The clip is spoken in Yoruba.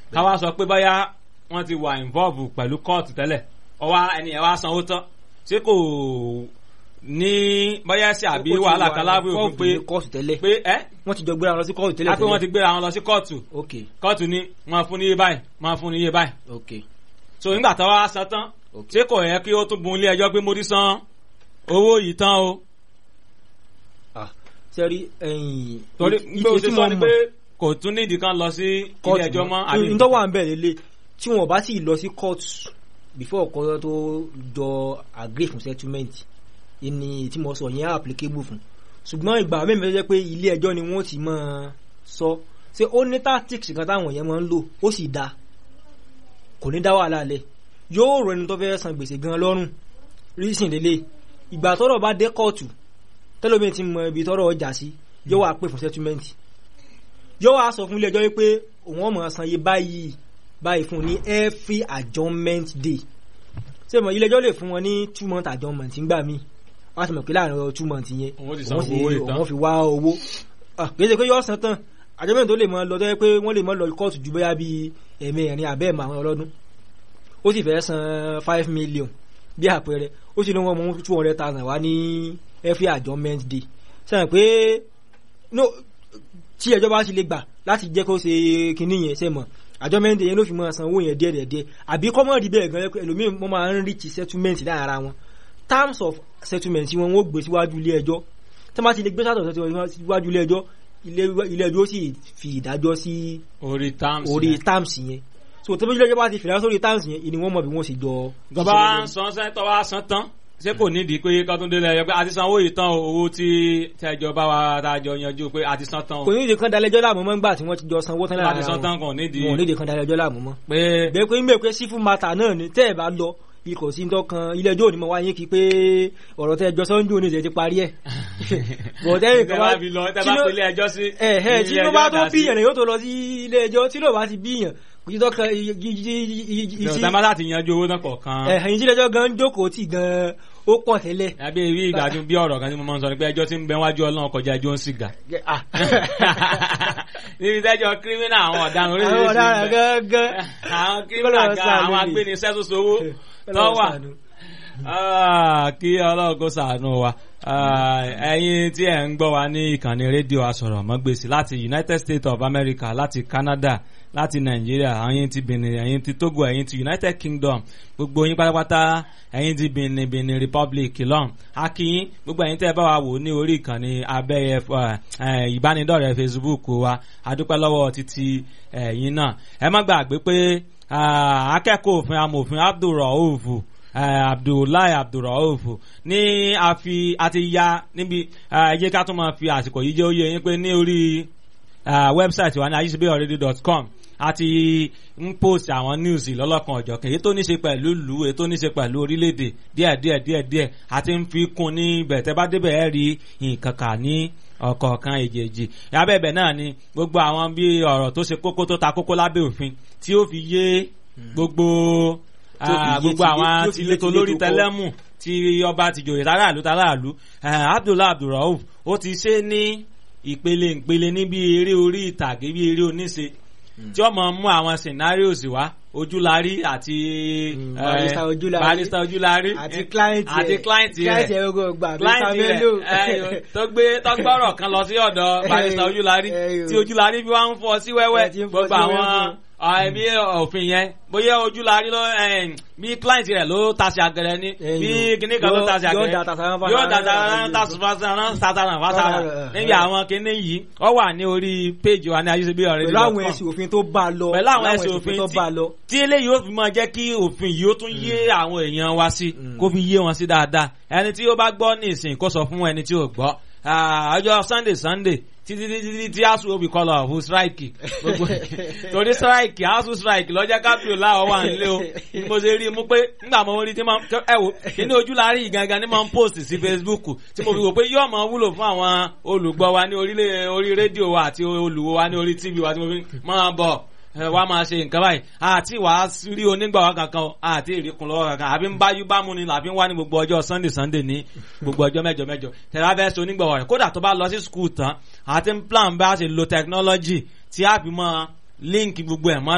káwá sọ pé báyà wọ́n ti wà involve pẹ̀lú kóòtù tẹ́lẹ̀ ọwọ́ ẹni ẹ̀ wá sanwó tán ṣé kò ní báyà ṣe àbí wàhálà kan lábẹ́ òfin pé kóòtù tẹ́lẹ̀ pé ẹ́ wọ́n ti jọ gbéra wọn lọ sí kóòtù tẹ́lẹ̀ á pé wọ́n ti gbéra wọn lọ sí kóòtù ok kóòtù ní wọ́n fún ní iye báyìí wọ́n fún ní iye báyìí ok so nígbà tó wá san tán ok ṣé kò yẹ kí ó tún bun ilé ẹjọ́ pé mo ti san owó yìí tán o ah sẹ́rí ẹ̀yìn torí ì- pé o ì- ti tí sọ mo ni mọ̀- pé kò tún nídìí kan lọ sí ilé ẹjọ́ mọ́ àbí n tó wà ń bẹ̀ lélẹ̀ tí wọn bá sì lọ sí court before ọkọ tó jọ agree fún settlement ìní tí mo sọ yẹn applicable fún ṣùgbọ́n ìgbà mẹ́rin tó jẹ́ pé ilé ẹjọ́ ni wọ́n ti máa sọ ṣé ó ní tactics kan táwọn yẹn máa ń lò ó sì da kò ní dá wàhálà lẹ̀ yóò rọ ẹni tó fẹ́ san gbèsè gan lọ́rùn reason lélẹ̀ ìgbà tọ́rọ̀ bá dé kóòtù tẹ́lómi ti mọ ibi tọ́rọ̀ ọjà sí yóò wá pè fún settlement yóò wá sọ fún ilé ẹjọ́ wípé òun ọmọ san iye báyìí báyìí fún un ní every adjournment day ṣé mo ilé ẹjọ́ lè fún wọn ní two month adjournment ńgbà míì wọ́n á ti mọ̀ pé láàrin ọ̀rọ̀ two months yẹn Òun ti san òun sì- owó ìtàn. òun fi wá owó Ah, kì í ṣe pé yóò san tán adjournment tó lè mọ lọ tó yẹ pé wọ́n lè mọ lọ kóòtù ju bóyá bíi ẹ̀mẹrin àbẹ́ẹ̀mọ àwọn ọlọ́dún ó sì fẹ́ san five million bí àpẹẹrẹ ó sì ní wọn mú two hundred thousand wá ní every adjournment day sẹ́yìn pé no tí ẹjọ́ bá sì lè gbà láti jẹ́ kó ṣe kinní yẹn ṣe mọ̀ adjournment day yẹn ló fi máa san owó yẹn díẹ̀ díẹ̀ díẹ̀ àbí kọ́mọ̀ rí bẹ́ẹ̀ gan ẹlòmíì wọ́n máa ń reach settlement láàrin ara wọn terms of settlement tí wọn wọ́n gbé síwájú ilé ẹjọ́ tí wọ́n bá ti lè gbé sátọ̀ síwájú ilé ẹjọ́ ilé- ilé ẹjọ́ ó sì fi ìdájọ́ sí orí terms orí yẹn. terms yẹn so tó bí ilé ẹjọ́ bá ti fìlà sórí terms yẹn ìní wọ́n mọ̀ bí wọ́n sì jọ gọba wa ń san sẹ́ńtọ́ wa san tán ṣé kò nídìí pé kọ́túndé lẹ́yọ pé a ti san owó yìí tán o owó tí tẹ́jọ bá wa dájọ yanjú pé a ti san tán o kò ní ìdí kan dalẹ́jọ́ láàmú mọ́ ńgbà tí wọ́n ti jọ sanwó tán a lára ti san wọn tán kò nídìí wọn ò ní ìdí kan dalẹ́jọ́ láàmú mọ́ pé bẹ́ẹ̀ pé mbẹ́ pé sífù mata náà ni tẹ́ ẹ̀ bá lọ ikọ̀ sí dọ́kan ilé ẹjọ́ òní mọ̀ wáyé kí pé ọ̀rọ̀ tẹ́ ẹjọ́ sọ́njú òní ìṣẹ̀ ti parí ẹ̀ bọ̀ tẹ́yìn tẹ́ kan bá wá fi lọ tẹ́ tí bá ló- pélé ẹjọ́ sí ẹ̀ ẹ̀ tí ilé ló bá ẹjọ́ tó dá sí. bíyàn rẹ̀ yóò tó lọ sí ilé ẹjọ́ tí ló bá ti bíyàn kò sí dọ́kan tẹ́ bá láti yanjú owó náà kọ̀ọ̀kan ẹ̀yìn tí ilé ẹjọ́ gan jókòó tì gan ó pọ̀ tẹ́lẹ̀ àbí ibi ìgbàdùn bí ọ̀rọ̀ kan tí mo máa ń sọ ni pé ẹjọ́ tí ń bẹ wájú ọlọ́run kọjá ẹjọ́ ń sìgá Ah. níbi tẹ́jọ́ kírímínà àwọn ọ̀daràn àwọn oríṣiríṣi ọ̀daràn ń bẹ. gangan àwọn kírímínà Kọ́lọ́run gan ṣàánú àwọn ni. agbénisẹ́ tó sowó tó Ọlọ́run wà ṣàánú. Ah, kí ọlọ́run kó ṣàánú wa Ah, ẹ̀yin tí ẹ̀ ń gbọ́ wa ní ìkànnì rédíò asọ̀rọ̀mọ́gbèsì láti United States of America láti Canada láti Nàìjíríà ẹ̀yin ti Benin ẹ̀yin ti Togo ẹ̀yin ti United Kingdom gbogbo yín pátápátá ẹ̀yin ti Benin Benin Republic lọ́n akínyín gbogbo ẹ̀yin tẹ́ ẹ bá wa wò ní orí ìkànnì abẹ́yẹ eh, ìbánidọ́rẹ̀ẹ́ Facebook wa adúpẹ́ lọ́wọ́ títí ẹ̀yin náà ẹ má gbàgbé pé ah, akẹ́kọ̀ọ́ òfin amòfin Abdulrauf eh, abdullahi abdulrauf ní àfi àti ya níbi ẹ jẹ́ ká tún máa fi àsìkò yìí jẹ́ ó yé yín pé ní orí ah, wẹ́bsáìtì wa ní ayíṣebéọ̀rẹ́dì.com àti ń post àwọn news lọ́lọ́kan ọ̀jọ̀kan èyí tó ní ṣe pẹ̀lú ìlú èyí tó ní ṣe pẹ̀lú orílẹ̀-èdè díẹ̀ díẹ̀ díẹ̀ díẹ̀ àti ń fi kún ní ibẹ̀ tẹ́ bá débẹ̀ ẹ́ rí nǹkan kà ní ọ̀kọ̀ọ̀kan èjèèjì abẹ́bẹ̀ náà ni gbogbo àwọn bí ọ̀rọ̀ tó ṣe kókó tó ta kókó lábẹ́ òfin tí ó fi yé gbogbo Tí ó fi ah, yé gbogbo ti- àwọn tí ó fi yé tilétò ti lórí létò kọ́. tẹlẹ́mù tí ọba tìjòyè tàràlú tàràlú abdullahi abdulrauf ó ti ṣe ní ìpele ìpele ní bí eré orí ìtàgé bí eré oníṣe tí ó mọ mú àwọn scenarios wá ojúlarí àti Mm, eh, Barrister Ojúlarí. barrister ojúlarí àti eh, client rẹ̀ àti client client rẹ̀ rẹ̀ gbogbo gbà client Mr. rẹ̀ Bello. eh, tó gbé tó gbọ́rọ̀ kan lọ sí ọ̀dọ̀ barrister Eh, ojúlarí eh, tí ojúlarí bí wọ́n ń fọ́ sí wẹ́wẹ́ Eh, tí ń fọ́ gbogbo sí àwọn wẹ́wẹ́. ẹbí òfin yẹn bóyá ojúlarí ló eh, bí client rẹ̀ ló tasí àgẹrẹ ní Eh, bí yóò- kíní kan ló yóò- tasí yóò àgẹrẹ da tasaran fásara- yóò da tasaran tasaran tasaran fásara Eh, níbi àwọn kíní yìí ó wà ní orí péjì wa ní ayéṣebí ọ̀rẹ́ pẹ̀lú àwọn ẹ̀sìn òfin tó bá a lọ pẹ̀lú àwọn ẹ̀sìn òfin tó tí- bá a lọ. tí eléyìí ó fi máa jẹ́ kí òfin yìí ó tún yé àwọn èèyàn wa sí Mm. kó fi yé wọn sí dáadáa ẹni tí ó bá gbọ́ ní ìsìn kó sọ fún ẹni tí ò gbọ́ Ah, ọjọ́ sunday sunday títí títí títí tí asu obi kọlọ ọ̀hún strike gbogbo torí strike asu strike lọ́jọ́ kápẹ́ láwọ̀ wà nílé o Ni mo ṣe rí i mú pé nígbà mo rí i tí mo ẹ wò kíní ojú la rí ìgangan ní mo ń post sí facebook tí mo fi wò pé yóò mọ wúlò fún àwọn olùgbọ́ wa ní orílẹ̀ orí rédíò wa àti olùwò wa ní orí tv wa tí mo fi máa bọ̀ ẹ wá máa ṣe nǹkan báyìí àti wàá rí onígbàwá kankan o, àti ìrìkùn lọ́wọ́ kankan àbí ń báyú bámu ni làbí ń wá ní gbogbo ọjọ́ sunday sunday ní gbogbo ọjọ́ mẹ́jọ mẹ́jọ tẹ̀lá fẹ́ ṣe onígbàwá rẹ̀ kódà tó bá lọ sí skul tán àti ń plan bá a ṣe lo technology tí a fi mọ́ link gbogbo ẹ̀ mọ́